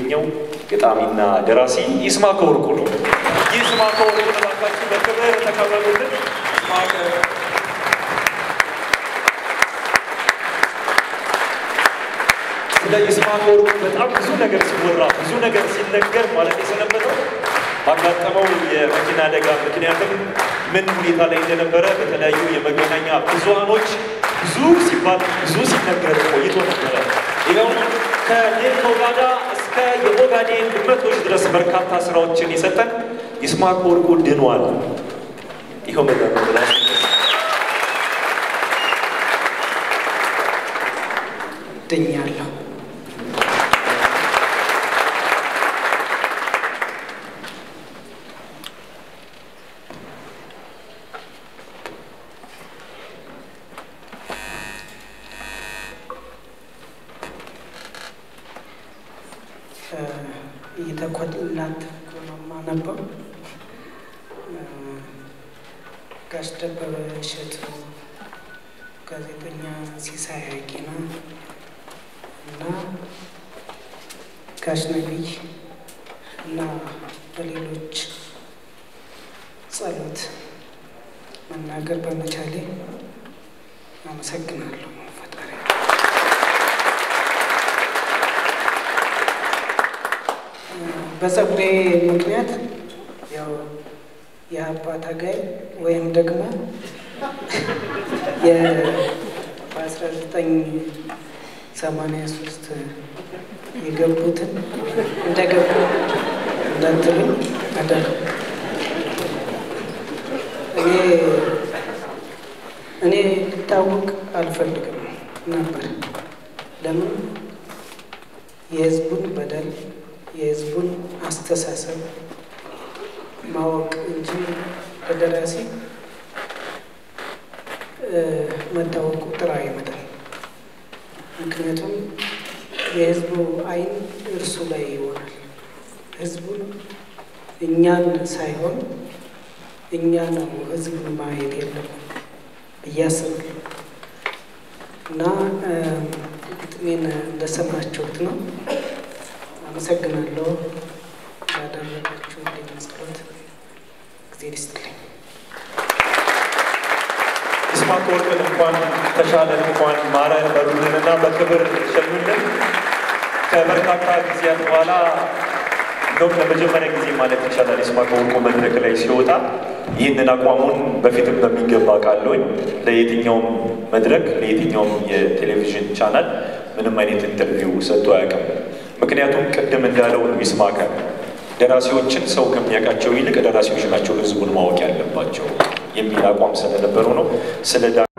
የሚገኘው ገጣሚና ደራሲ ይስማዕከ ወርቁ ነው። ይስማዕከ ወርቁ እባካችሁ በክብር ተቀበሉልን። ይስማዕከ ስለ ይስማዕከ ወርቁ በጣም ብዙ ነገር ሲወራ ብዙ ነገር ሲነገር ማለት የሰነበተው ባጋጠመው የመኪና አደጋ ምክንያትም ምን ሁኔታ ላይ እንደነበረ በተለያዩ የመገናኛ ብዙሃኖች ብዙ ሲባል ብዙ ሲነገር ቆይቶ ነበረ። ይኸው ከዴልቶጋዳ እስከ የኦጋዴን ድመቶች ድረስ በርካታ ስራዎችን የሰጠን ይስማዕከ ወርቁ ድኗል። ይኸው መ ድኛለሁ። እየተኮላተፍኩ ነው የማነበው። ጋሽ ደበበ እሸቱ፣ ጋዜጠኛ ሲሳይ አጊና እና ጋሽ ነቢይ እና በሌሎች ጸሎት መናገር በመቻሌ አመሰግናለሁ ፈጣሪ። በጸጉሬ ምክንያት ያው የአባ ታጋይ ወይም ደግሞ በአስራ ዘጠኝ ሰማንያ ሶስት የገቡትን እንደገቡ እንዳትሉኝ አደራ። እኔ እኔ ልታወቅ አልፈልግም ነበር። ለምን የህዝቡን በደል የህዝቡን አስተሳሰብ ማወቅ እንጂ በደራሲ መታወቁ ጥራ አይመጣም። ምክንያቱም የህዝቡ አይን እርሱ ላይ ይሆናል። ህዝቡን እኛን ሳይሆን እኛ ነው ህዝቡን ማየት የለም ብዬ አስባለሁ እና ግጥሜን እንደሰማችሁት ነው። አመሰግናለሁ ያደረጋችሁ ጸሎት ጊዜ ይስጥልኝ። ይስማዕከ ወርቅን እንኳን ተሻለን እንኳን ማረን በሉልንና በክብር ሸኙልን። ከበርካታ ጊዜያት በኋላ እንደውም ለመጀመሪያ ጊዜ ማለት ይቻላል ይስማዕከ ወርቁ መድረክ ላይ ሲወጣ ይህንን አቋሙን በፊትም በሚገባ ቃለኝ ለየትኛውም መድረክ ለየትኛውም የቴሌቪዥን ቻናል ምንም አይነት ኢንተርቪው ሰጥቶ አያውቅም። ምክንያቱም ቅድም እንዳለው ይስማዕከ ደራሲዎችን ሰው ከሚያውቃቸው ይልቅ ደራሲዎች ናቸው ህዝቡን ማወቅ ያለባቸው የሚል አቋም ስለነበረው ነው። ስለ